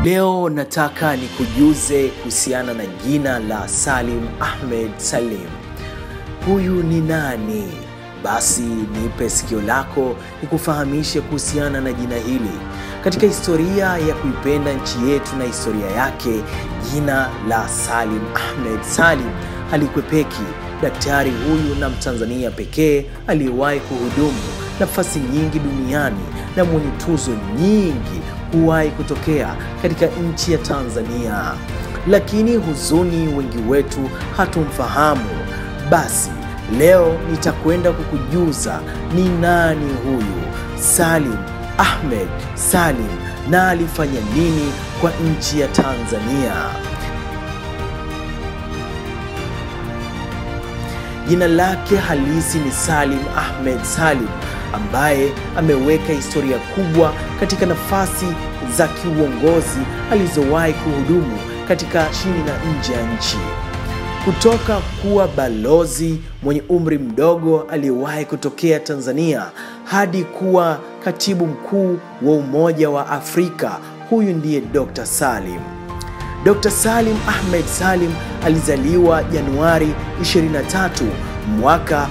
Leo nataka nikujuze kuhusiana na jina la Salim Ahmed Salim. Huyu ni nani? Basi nipe sikio lako nikufahamishe kuhusiana na jina hili. Katika historia ya kuipenda nchi yetu na historia yake, jina la Salim Ahmed Salim halikwepeki. Daktari huyu na Mtanzania pekee aliyewahi kuhudumu nafasi nyingi duniani na mwenye tuzo nyingi kuwahi kutokea katika nchi ya Tanzania, lakini huzuni, wengi wetu hatumfahamu. Basi leo nitakwenda kukujuza ni nani huyu Salim Ahmed Salim na alifanya nini kwa nchi ya Tanzania. Jina lake halisi ni Salim Ahmed Salim ambaye ameweka historia kubwa katika nafasi za kiuongozi alizowahi kuhudumu katika chini na nje ya nchi. Kutoka kuwa balozi mwenye umri mdogo aliyewahi kutokea Tanzania hadi kuwa katibu mkuu wa Umoja wa Afrika, huyu ndiye Dr. Salim. Dr. Salim Ahmed Salim alizaliwa Januari 23 mwaka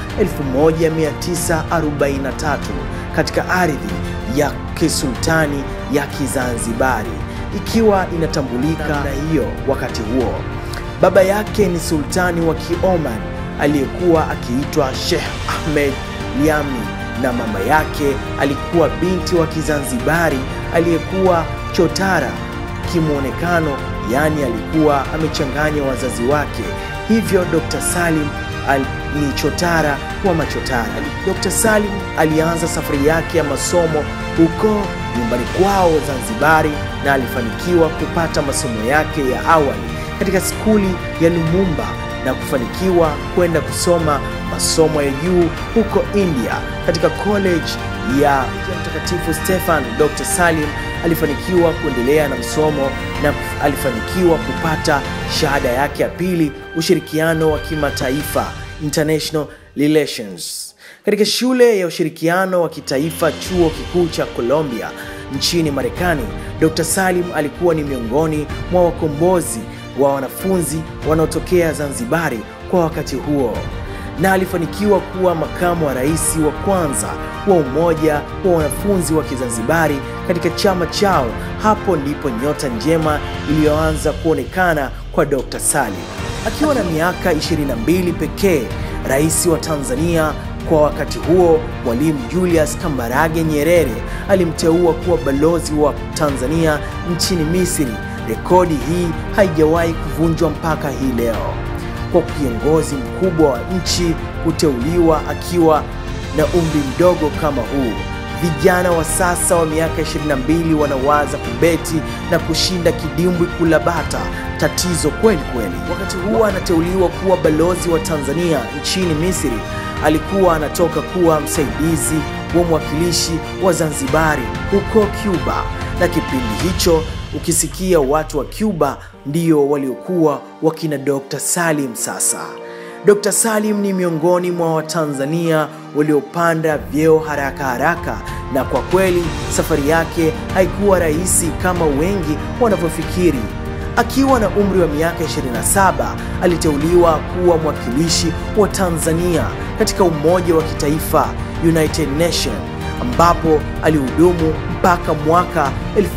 1943 katika ardhi ya kisultani ya Kizanzibari ikiwa inatambulika na hiyo wakati huo. Baba yake ni sultani wa Kioman aliyekuwa akiitwa Sheikh Ahmed Liami na mama yake alikuwa binti wa Kizanzibari aliyekuwa chotara kimwonekano, yaani alikuwa amechanganya wazazi wake. Hivyo Dr. Salim al, ni chotara wa machotara. Dr. Salim alianza safari yake ya masomo huko nyumbani kwao Zanzibari na alifanikiwa kupata masomo yake ya awali katika skuli ya Lumumba na kufanikiwa kwenda kusoma masomo ya juu huko India katika college ya Mtakatifu Stefan. Dr. Salim alifanikiwa kuendelea na msomo na alifanikiwa kupata shahada yake ya pili, ushirikiano wa kimataifa, international relations, katika shule ya ushirikiano wa kitaifa, chuo kikuu cha Columbia nchini Marekani. Dr. Salim alikuwa ni miongoni mwa wakombozi wa wanafunzi wanaotokea Zanzibari kwa wakati huo na alifanikiwa kuwa makamu wa rais wa kwanza wa umoja wa wanafunzi wa Kizanzibari katika chama chao. Hapo ndipo nyota njema iliyoanza kuonekana kwa Dr. Salim. Akiwa na miaka 22 pekee, rais wa Tanzania kwa wakati huo Mwalimu Julius Kambarage Nyerere alimteua kuwa balozi wa Tanzania nchini Misri. Rekodi hii haijawahi kuvunjwa mpaka hii leo kwa kiongozi mkubwa wa nchi kuteuliwa akiwa na umri mdogo kama huu. Vijana wa sasa wa miaka 22 wanawaza kubeti na kushinda kidimbwi kula bata. Tatizo kweli kweli. Wakati huo anateuliwa kuwa balozi wa Tanzania nchini Misri, alikuwa anatoka kuwa msaidizi wa mwakilishi wa Zanzibari huko Cuba, na kipindi hicho ukisikia watu wa Cuba ndio waliokuwa wakina Dr. Salim. Sasa Dr. Salim ni miongoni mwa Watanzania waliopanda vyeo haraka haraka, na kwa kweli safari yake haikuwa rahisi kama wengi wanavyofikiri. Akiwa na umri wa miaka 27 aliteuliwa kuwa mwakilishi wa Tanzania katika Umoja wa Kitaifa, United Nations, ambapo alihudumu mpaka mwaka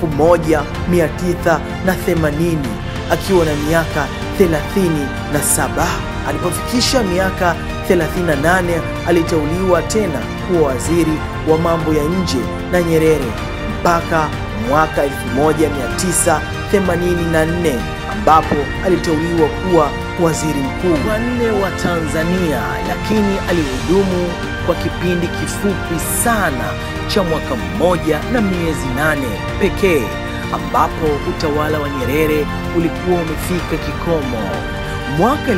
1980 akiwa na miaka 37. Alipofikisha miaka 38 aliteuliwa tena kuwa waziri wa mambo ya nje na Nyerere mpaka mwaka 1984 ambapo aliteuliwa kuwa waziri mkuu wa nne wa Tanzania, lakini alihudumu kwa kipindi kifupi sana cha mwaka mmoja na miezi nane pekee ambapo utawala wa Nyerere ulikuwa umefika kikomo. Mwaka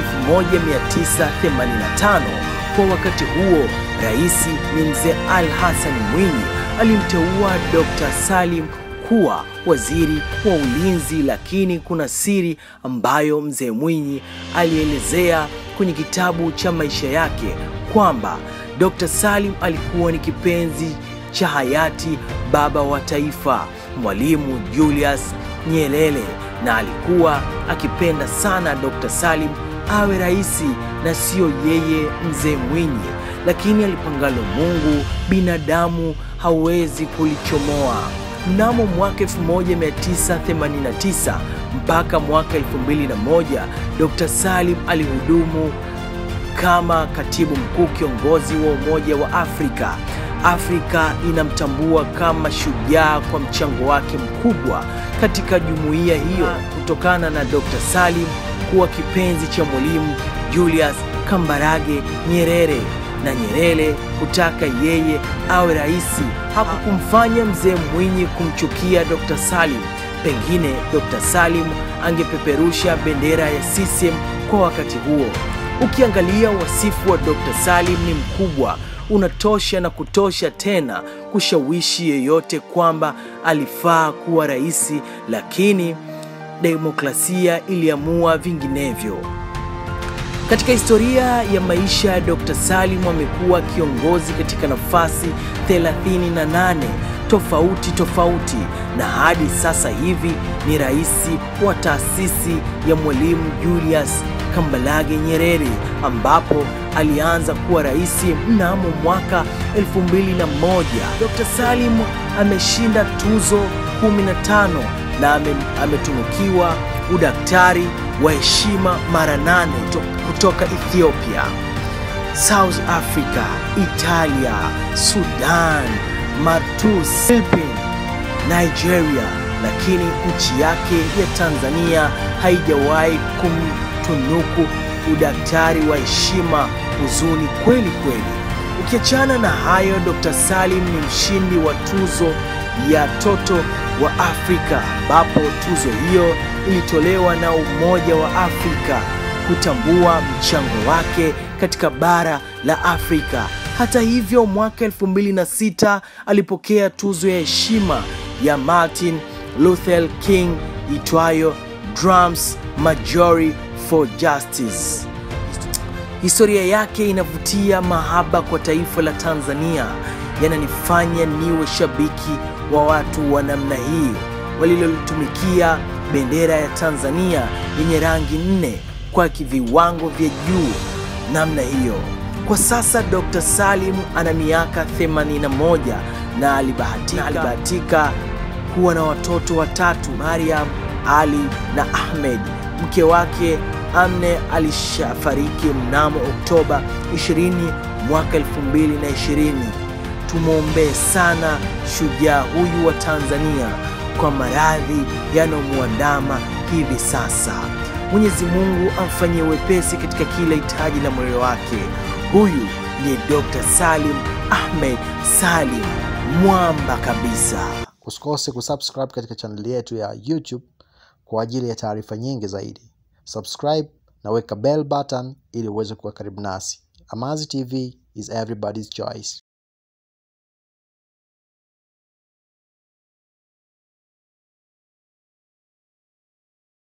1985 kwa wakati huo rais ni mzee Ali Hassan Mwinyi alimteua Dr. Salim kuwa waziri wa ulinzi, lakini kuna siri ambayo mzee Mwinyi alielezea kwenye kitabu cha maisha yake kwamba Dr. Salim alikuwa ni kipenzi cha hayati baba wa taifa Mwalimu Julius Nyerere na alikuwa akipenda sana Dr. Salim awe rais na siyo yeye mzee Mwinyi, lakini alipangalo Mungu binadamu hawezi kulichomoa. Mnamo mwaka 1989 mpaka mwaka 2001 Dr. Salim alihudumu kama katibu mkuu kiongozi wa Umoja wa Afrika. Afrika inamtambua kama shujaa kwa mchango wake mkubwa katika jumuiya hiyo kutokana na Dr. Salim kuwa kipenzi cha Mwalimu Julius Kambarage Nyerere na Nyerere kutaka yeye awe rais hakukumfanya mzee Mwinyi kumchukia Dr. Salim. Pengine Dr. Salim angepeperusha bendera ya CCM kwa wakati huo. Ukiangalia wasifu wa Dr. Salim ni mkubwa, unatosha na kutosha tena kushawishi yeyote kwamba alifaa kuwa rais, lakini demokrasia iliamua vinginevyo. Katika historia ya maisha ya Dr. Salim amekuwa kiongozi katika nafasi 38 tofauti tofauti na hadi sasa hivi ni rais wa taasisi ya Mwalimu Julius Kambarage Nyerere ambapo alianza kuwa rais mnamo mwaka 2001. Dr. Salim ameshinda tuzo 15 na ame, ametunukiwa udaktari wa heshima mara nane kutoka Ethiopia, South Africa, Italia, Sudan, Mauritius, Philippines, Nigeria, lakini nchi yake ya Tanzania haijawahi kumtunuku udaktari wa heshima. Huzuni kweli kweli. Ukiachana na hayo, Dr. Salim ni mshindi wa tuzo ya Toto wa Afrika ambapo tuzo hiyo ilitolewa na Umoja wa Afrika kutambua mchango wake katika bara la Afrika. Hata hivyo, mwaka 2006 alipokea tuzo ya heshima ya Martin Luther King itwayo Drums Majority for Justice. Historia yake inavutia mahaba kwa taifa la Tanzania, yananifanya niwe shabiki wa watu wa namna hii walilolitumikia bendera ya Tanzania yenye rangi nne kwa viwango vya juu namna hiyo. Kwa sasa Dr. Salim ana miaka 81 na alibahatika, alibahatika kuwa na watoto watatu, Mariam, Ali na Ahmed. Mke wake Amne alishafariki mnamo Oktoba 20 mwaka 2020. Tumwombee sana shujaa huyu wa Tanzania kwa maradhi yanayomwandama hivi sasa. Mwenyezi Mungu amfanyie wepesi katika kila hitaji la moyo wake. Huyu ni Dr. Salim Ahmed Salim, mwamba kabisa. Usikose kusubscribe katika chaneli yetu ya YouTube kwa ajili ya taarifa nyingi zaidi. Subscribe na weka bell button ili uweze kuwa karibu nasi. Amazi TV is everybody's choice.